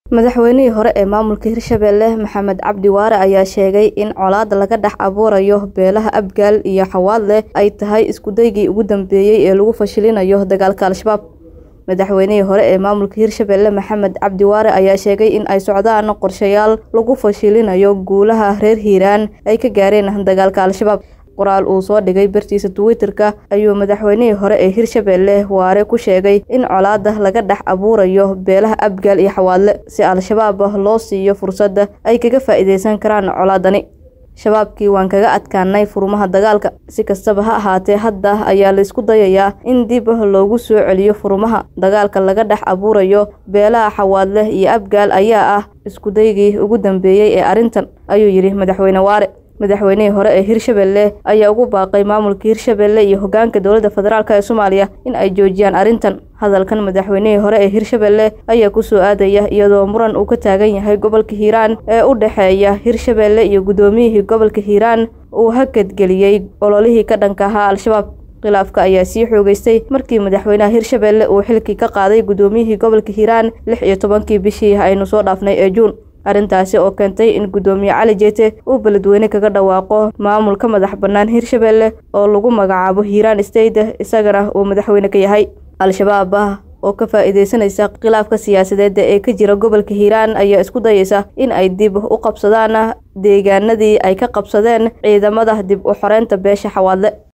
Madaxweynihii hore ee maamulka Hirshabelle Maxamed Cabdi Waare ayaa sheegay in colaadda laga dhex abuurayo beelaha Abgaal iyo Xawaadle ay tahay isku daygii ugu dambeeyay ee lagu fashilinayo dagaalka Al-shabaab. Madaxweynihii hore ee maamulka Hirshabelle Maxamed Cabdi Waare ayaa sheegay in ay socdaan qorshayaal lagu fashilinayo guulaha reer Hiiraan ay ka gaareen dagaalka Al-shabaab. Qoraal uu soo dhigay bartiisa Twitter-ka ayuu madaxweynihii hore ee Hirshabelle Waare ku sheegay in colaadda laga dhex abuurayo beelaha Abgaal iyo Xawaadle si Al-shabaab loo siiyo fursad ay kaga faa'iideysan karaan colaaddani. Shabaabkii waan kaga adkaanay furmaha dagaalka. Si kastaba ha ahaatee, hadda ayaa la isku dayayaa in dib loogu soo celiyo furmaha dagaalka laga dhex abuurayo beelaha Xawaadle iyo Abgaal ayaa ah isku daygii ugu dambeeyay ee arrintan, ayuu yidhi Madaxweyne Waare. Madaxweynihii hore ee Hirshabelle ayaa ugu baaqay maamulka Hirshabelle iyo hoggaanka dowladda federaalk ee Soomaaliya in ay joojiyaan arrintan. Hadalkan madaxweynihii hore ee Hirshabelle ayaa ku soo aadaya iyadoo muran uu ka taagan yahay gobolka Hiiraan ee u dhexeeya Hirshabelle iyo gudoomiyihii gobolka Hiiraan uu hakad geliyay ololihii ka dhanka ahaa Al-shabaab. Khilaafka ayaa sii xoogaystay markii madaxweynaha Hirshabelle uu xilkii ka qaaday gudoomiyihii gobolka Hiiraan lix iyo tobankii bishii aynu soo dhaafnay ee Juun. arrintaasi oo keentay in gudoomiye cali jeete uu beledweyne kaga dhawaaqo maamulka madax bannaan hirshabelle oo lagu magacaabo hiiraan state isagana uu madaxweyne ka yahay al-shabaab ah oo ka faa'iideysanaysa khilaafka siyaasadeed ee ka jira gobolka hiiraan ayaa isku dayeysa in ay dib u qabsadaan deegaanadii ay ka qabsadeen ciidamada dib u xoreynta beesha xawaadle